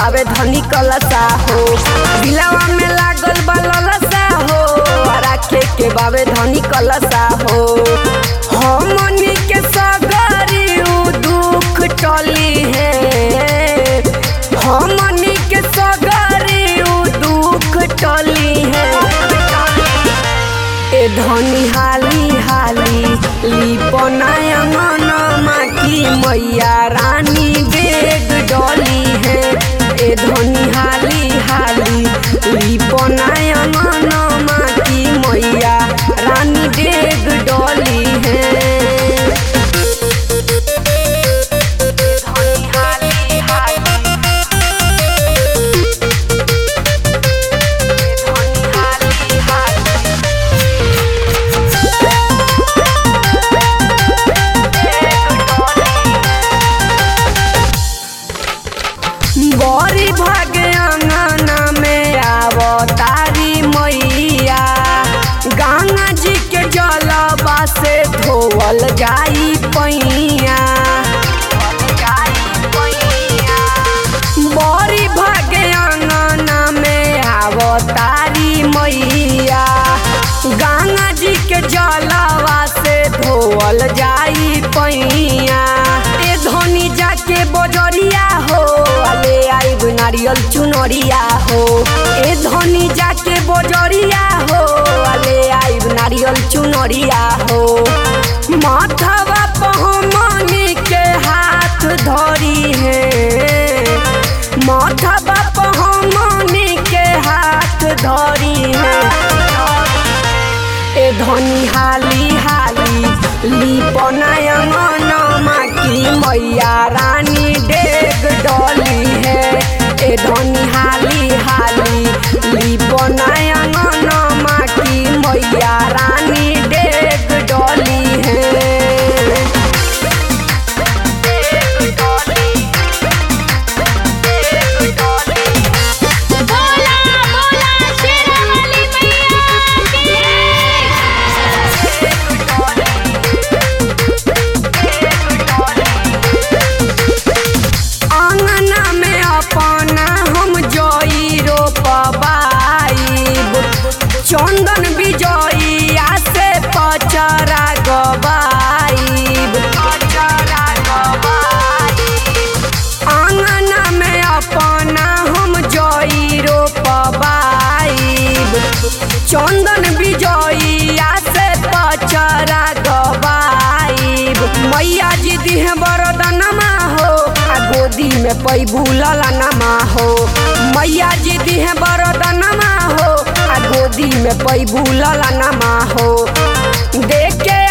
बावे धनी कलसा हो दिलवा में लागल बा ललसा हो राखे के बावे धनी कलसा हो हमनी के सगरी उ दुख टली है हमनी के सगरी उ दुख टली है ए धनी हाली हाली लिपनाया मनमा की मैया रानी बेग डली है ए धनी हाली हाली लिपनाया मनमा की मैया रानी बेग डली है धनी हाली हाली धनी हाली हाली बड़ी भागे अंगना में आवतारी मैया गंगा जी के जलवा से धोवल जाई पैया बड़ी भागे अंगना में आवतारी मैया गंगा जी के जलवा से धोवल जाई पैया ए धनी जाके बजरिया हो ले आइब नारियल चुनरिया हो ए धनी जाके बजरिया हो ले आइब नारियल चुनरिया हो माथवा पहमनी के हाथ धरी है माथवा पहमनी के हाथ धरी है ए धनी हाली हाली लिपनाया मनमा की मैया रानी डेग डली है ए धनी हाली हाली लिपनाया मनमा की मैया रानी डेग डली है डेग डली डेग डली बोला बोला शेरावाली मैया आंगना में अपना हम जई रोपबाइब चंदन बिजइया से पचरा गबाइब आंगना में अपना हम जई रोपबाइब चंदन बिजइया से पचरा गबाइब मैया जी दिहे बरदनमा हो आ गोदी में पैबू ललनमा हो मैया जी दिहे बरदनमा हो आ गोदी में पैबू ललनमा हो देख के